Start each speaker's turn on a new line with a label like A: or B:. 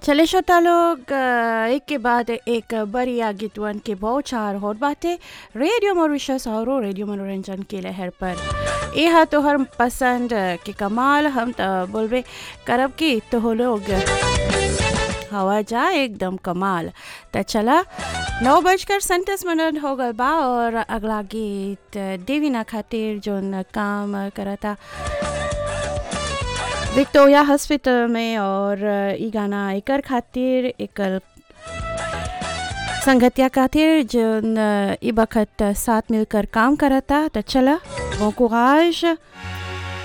A: चले श्रोता लोग अ, एक के बाद एक बढ़िया गीतवन के बौछार होत बाटे रेडियो मॉरिशस और रेडियो मनोरंजन के लहर पर ये हा तोहर पसंद के कमाल हम त बोलबे करब की तो हो लोग हवा जा एकदम कमाल त चला नौ बजकर सैंतीस मिनट हो गल बा और अगला गीत देवीना खातिर जोन काम करता विक्टोरिया हॉस्पिटल में और ई गाना एकर खातिर एकल संगतिया खातिर जोन ई बखत साथ मिलकर काम करता तो चला bon courage